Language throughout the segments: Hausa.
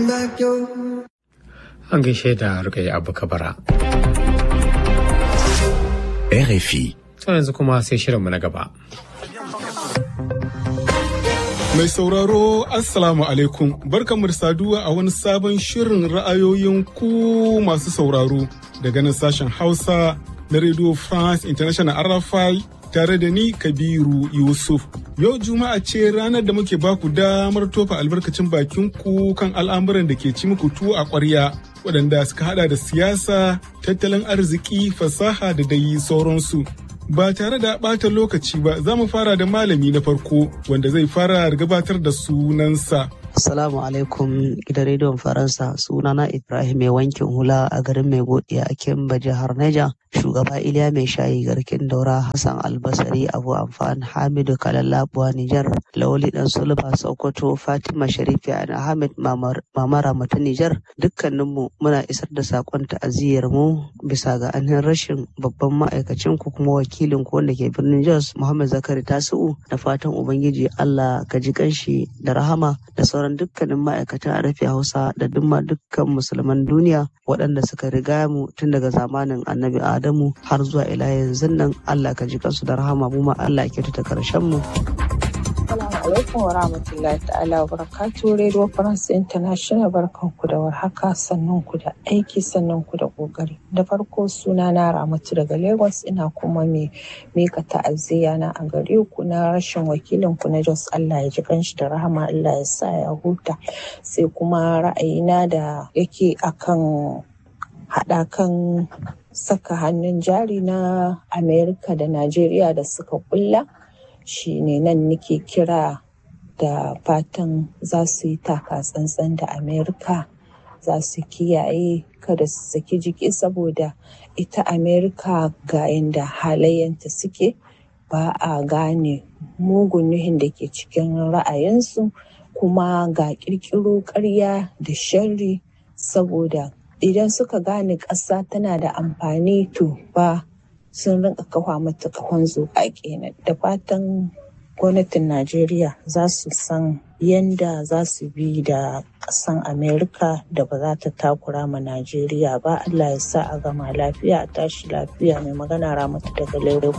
An gaishe da rukai abu kabara. RFI. To yanzu kuma sai shirinmu na gaba. Mai sauraro Assalamu alaikum barkamu da saduwa a wani sabon shirin ra'ayoyin ku masu sauraro daga nan sashen Hausa na Radio France International RFI tare da ni Kabiru Yusuf. Yau Juma'a ce ranar da muke baku damar tofa albarkacin bakin ku kan al'amuran da ke ci muku tuwo a ƙwarya waɗanda suka hada da siyasa, tattalin arziki, fasaha da dai sauransu. Ba tare da ɓata lokaci ba za mu fara da malami na farko wanda zai fara gabatar da sunansa. Assalamu alaikum gidan rediyon Faransa sunana Ibrahim mai wankin hula a garin mai godiya a Kimba jihar Neja. Shugaba Iliya mai shayi garkin daura Hassan Albasari Abu Amfan Hamidu Kalallabuwa Nijar Lawali Dan Sulba Sokoto Fatima Sharifi Ahmed Mamara Mata Nijar dukkaninmu muna isar da sakon ta'aziyyar mu bisa ga ainihin rashin babban ma'aikacin ku kuma wakilin ku wanda ke birnin Jos Muhammad Zakari Tasu'u da fatan Ubangiji Allah ka ji kanshi da rahama da sauran dukkanin ma'aikatan a rafi Hausa da duma dukkan musulman duniya waɗanda suka riga mu tun daga zamanin Annabi Adamu har zuwa ila yanzu nan Allah ka ji kansu da rahama mu ma Allah ya kyautata karshen mu. Assalamu alaikum wa rahmatullahi ta'ala wa barakatuh Radio France International barkanku da warhaka sannan ku da aiki sannan ku da kokari. Da farko suna na Ramatu daga Lagos ina kuma mai mika ta'aziyya na a gare ku na rashin wakilin ku na Jos Allah ya ji kanshi da rahama Allah ya sa ya huta. Sai kuma ra'ayina da yake akan haɗakan saka hannun jari na Amerika da Najeriya da suka kulla. shi ne nan nake kira da fatan za su yi taka tsantsan da amerika za su kiyaye kada su saki jiki saboda ita amerika ga yadda halayyanta suke ba a gane mugun nuhin da ke cikin ra'ayinsu kuma ga kirkiro karya da sharri saboda idan suka gane ƙasa tana da amfani to ba sun rinka kafa mata kahon zuƙa kenan da fatan gwamnatin najeriya za su san yanda za su bi da ƙasan amerika da ba za ta takura ma najeriya ba allah ya sa a gama lafiya a tashi lafiya mai magana ramatu daga lagos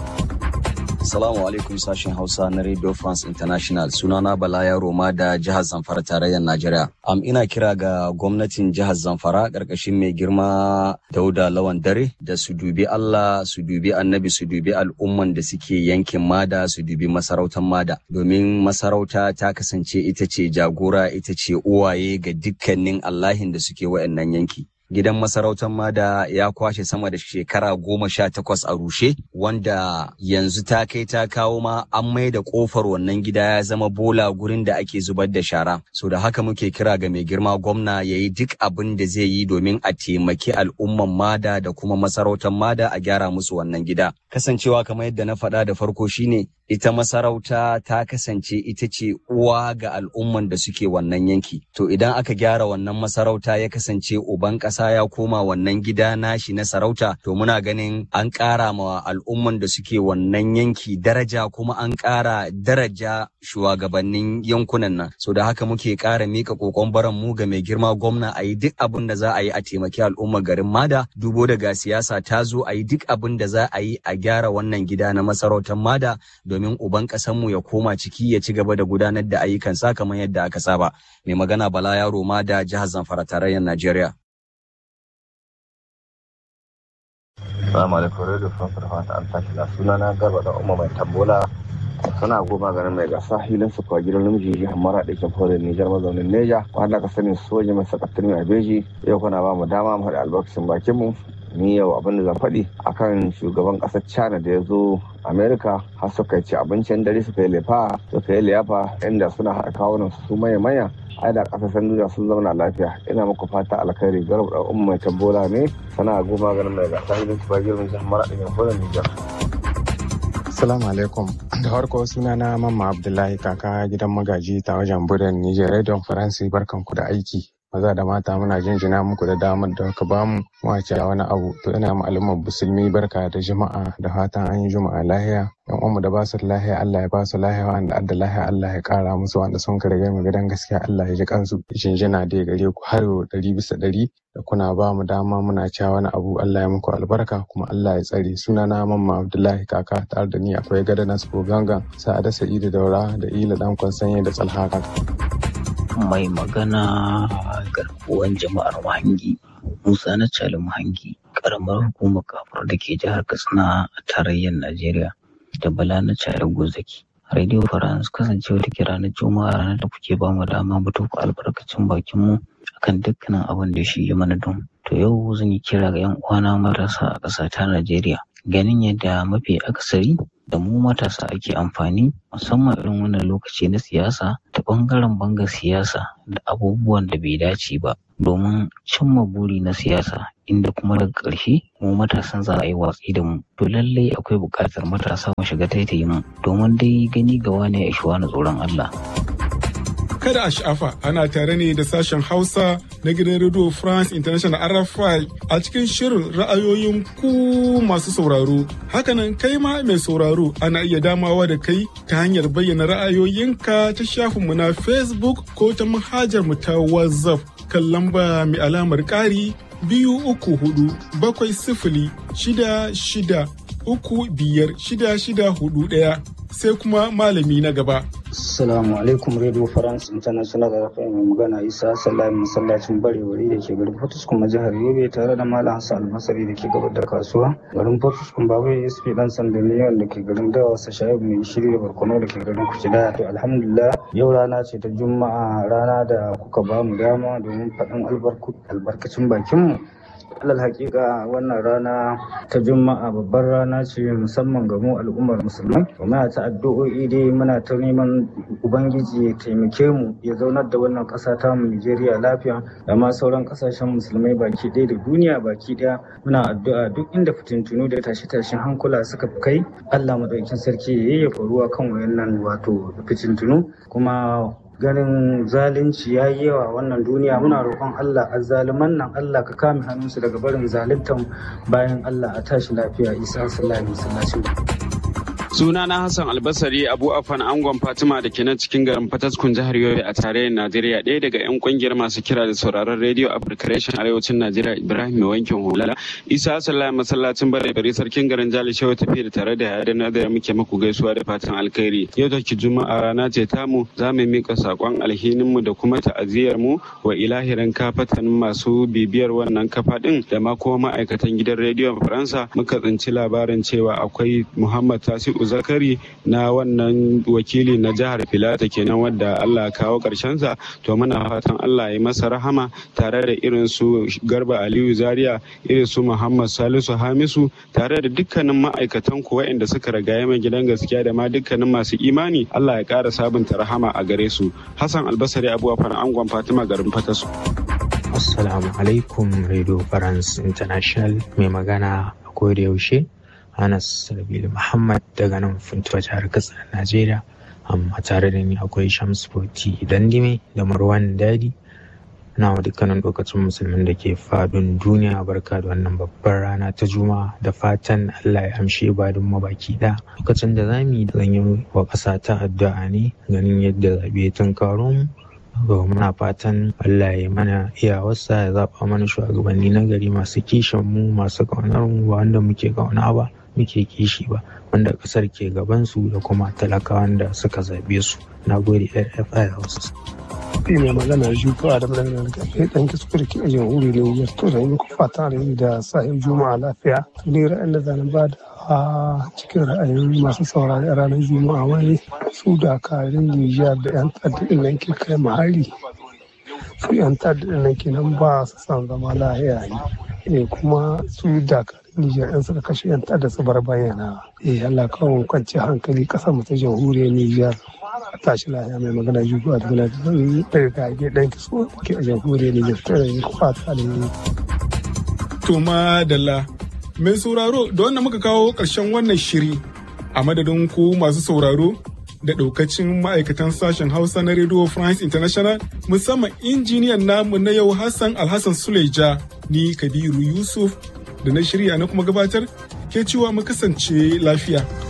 Assalamu alaikum sashen Hausa na Radio France International sunana Bala Roma da jihar Zamfara tarayyar Najeriya. Am ina kira ga gwamnatin jihar Zamfara ƙarƙashin mai girma Dauda Lawan Dare da su dubi Allah, su dubi Annabi, su dubi al'umman da suke yankin Mada, su dubi masarautar Mada. Domin masarauta ta kasance ita ce jagora, ita ce uwaye ga dukkanin Allahin da suke wayannan yanki. gidan masarautar mada ya kwashe sama da shekara goma sha takwas a rushe wanda yanzu ta kai ta kawo ma an mai da kofar wannan gida ya zama bola gurin da ake zubar da shara so da haka muke kira ga mai girma gwamna ya yi duk abin da zai yi domin a taimaki al'umman mada da kuma masarautar mada a gyara musu wannan gida kasancewa kamar yadda na faɗa da farko shine ita masarauta ta kasance ita ce uwa ga al'umman da suke wannan yanki to idan aka gyara wannan masarauta ya kasance uban ƙasa ya koma wannan gida nashi na sarauta to muna ganin an ƙara ma al'umman da suke wannan yanki daraja kuma an ƙara daraja shugabannin yankunan nan so da haka muke ƙara mika kokon baran mu ga mai girma gwamna a yi duk abin da za a yi a taimaki al'ummar garin mada dubo daga siyasa ta zo a yi duk abin da za a yi a gyara wannan gida na masarautar mada domin uban mu ya koma ciki ya ci gaba da gudanar da ayyukansa kamar yadda aka saba. Mai magana Bala Yaro ma da jihar Zamfara tarayyar Najeriya. Salamu alaikum Radio France da fata an tashi na suna na garba da umma mai tambola suna goma garin mai gasa hilin su kwa gidan namiji jihar mara da ke fara Nijar mazaunin Neja wanda ka sani soja mai sakatari mai beji yau kuna ba mu dama mu haɗa albarkacin bakin mu ni yau abin da zan faɗi akan shugaban ƙasar China da ya zo Amerika har suka ci abincin dare suka yi lefa suka yi liyafa inda suna haɗa kawunan su manya manya ai da ƙasashen duniya sun zauna lafiya ina muku fata alkhairi garba da umma mai tambola ne sana goma ganin mai gasa hilin su kwa gidan jihar mara da ke fara Nijar. Assalamu alaikum. Da farko suna na Mamma Abdullahi kaka gidan magaji ta wajen buren Nijar Radio France barkanku da aiki. maza da mata muna jinjina muku da damar da ka bamu mu a wani abu to ina ma al'ummar musulmi barka da juma'a da fatan an yi juma'a lahiya yan uwanmu da ba su lahiya Allah ya ba su lahiya wanda adda lahiya Allah ya kara musu wanda sun ka riga mu gidan gaskiya Allah ya ji kansu jinjina dai gare ku har ɗari bisa ɗari da kuna ba mu dama muna cewa wani abu Allah ya muku albarka kuma Allah ya tsare sunana mamma Abdullahi kaka tare da ni akwai gada Nasco gangan sa'ada Sa'idu Daura da Ila dan sanye da Tsalhaka. mai magana garkuwan jama'ar mahangi musa na cali mahangi karamar hukumar kafar da ke jihar katsina a tarayyar najeriya da bala na cali gozaki radio france kasancewa da ke ranar juma'a ranar da kuke ba mu dama mu tofa albarkacin bakin mu akan dukkanin abin da shi ya mana don to yau zan yi kira ga yan uwana matasa a ƙasa ta najeriya ganin yadda mafi akasari da mu matasa ake amfani musamman irin wannan lokaci na siyasa ta ɓangaren banga siyasa da abubuwan da bai dace ba domin cimma buri na siyasa inda kuma daga ƙarshe mu matasan za a yi watsi da mu to lallai akwai buƙatar matasa mu shiga taitayin mu domin dai gani ga wane ya ishi wani tsoron Allah. kada a sha'afa ana tare ne da sashen hausa na gidan radio france international rfi a cikin shirin ra'ayoyin ku masu sauraro hakanan kai ma mai sauraro ana iya damawa da kai ta hanyar bayyana ra'ayoyinka ta shafinmu na facebook ko ta manhajar mu ta whatsapp kan lamba mai alamar ƙari biyu uku hudu bakwai sifili shida shida uku biyar shida shida hudu ɗaya sai kuma malami na gaba. Assalamu alaikum Radio France International da rafa mai magana Isa Salami masallacin barewari da ke garin Fortis kuma jihar Yobe tare da Malam Hassan Almasari da ke gabar da kasuwa. Garin Fortis kuma babu SP dan Sandaniyan da ke garin Dawa Shayib mai shiri da Barkono da ke garin Kucida. To alhamdulillah yau rana ce ta Juma'a rana da kuka ba mu dama domin faɗin albarkacin bakinmu. alal hakika wannan rana ta juma'a babbar rana ce musamman ga mu al'ummar musulmai muna ta addu'o'i dai muna ta neman ubangiji ya taimake mu ya zaunar da wannan ƙasa ta mu Nijeriya lafiya da ma sauran ƙasashen musulmai baki ɗaya da duniya baki ɗaya muna addu'a duk inda fitintunu da tashe-tashen hankula suka kai Allah madaukakin sarki ya yayyafa ruwa kan wayannan wato fitintunu kuma ganin zalunci ya yi yawa wannan duniya muna roƙon Allah azzaluman nan Allah ka kame hannunsu daga barin zaluntan bayan Allah a tashi lafiya isa sallallahu alaihi wasallam Suna na Hassan Albasari Abu Afan Angon Fatima da ke nan cikin garin Fataskun jihar Yobe a tarayyar Najeriya ɗaya daga 'yan kungiyar masu kira da sauraron rediyo Africa Reshen Arewacin Najeriya Ibrahim mai wankin hula. Isa Sallah masallacin bare bare sarkin garin Jali Shehu tafi da tare da yadda na da muke muku gaisuwa da fatan alkhairi. Yau take Juma'a rana ce tamu za mu mika sakon alhinin mu da kuma ta'aziyar mu wa ilahirin kafatan masu bibiyar wannan kafa din da ma kuma ma'aikatan gidan rediyon Faransa muka tsinci labarin cewa akwai Muhammad Tasi'u zakari na wannan wakili na jihar filata kenan wadda allah kawo sa to muna fatan allah ya masa rahama tare da irin su garba aliyu zaria irin su muhammad salisu hamisu tare da dukkanin ma'aikatan ku waɗanda suka ragaye mai gidan gaskiya da ma dukkanin masu imani allah ya ƙara sabunta rahama a gare su hassan albasari abuwa fara angon fatima garin fatasu assalamu alaikum radio france international mai magana a koda yaushe Anas Rabilu Muhammad daga nan Funtuwa jihar Katsina Najeriya. Amma tare da ni akwai Shams Foti Dandime da Marwan Dadi. Na wa dukkanin lokacin musulmin da ke faɗin duniya barka da wannan babbar rana ta Juma'a da fatan Allah ya amshe ibadun mabaki da lokacin da za mu yi zan yi wa ƙasa ta addu'a ne ganin yadda zaɓe tun karo mu muna fatan Allah ya mana iyawarsa ya zaɓa mana shugabanni na gari masu kishin mu masu ƙaunar mu ba wanda muke ƙauna ba muke kishi ba wanda ƙasar ke gaban su da kuma talakawan da suka zaɓe su na gode rfi hausa shi mai magana jufa da magana da kai dan kiskure ke ajin wuri ne ya to da muku fata da da sahin juma'a lafiya to ne ra'ayin da zan ba da a cikin ra'ayin masu saurari a ranar juma'a wai su dakarun nijar da yan tsaddin nan ke kai mahari su yan tsaddin nan ke nan ba su san zama lahiya ne kuma su dakarun Nijar yan suka kashe yan tada su bar bayyana. Eh Allah kawon kwanci hankali kasar mu ta jamhuriyar Nijar. tashi lahiya mai magana jugu a duniya da zan daga gage ɗan kiso ke a jamhuriyar Nijar ta yi fata da yi. To madalla mai sauraro da wannan muka kawo ƙarshen wannan shiri a madadin ku masu sauraro da ɗaukacin ma'aikatan sashen Hausa na Radio France International musamman injiniyan namu na yau Hassan Alhassan Suleja ni Kabiru Yusuf da na shirya na kuma gabatar ke cewa mu kasance lafiya.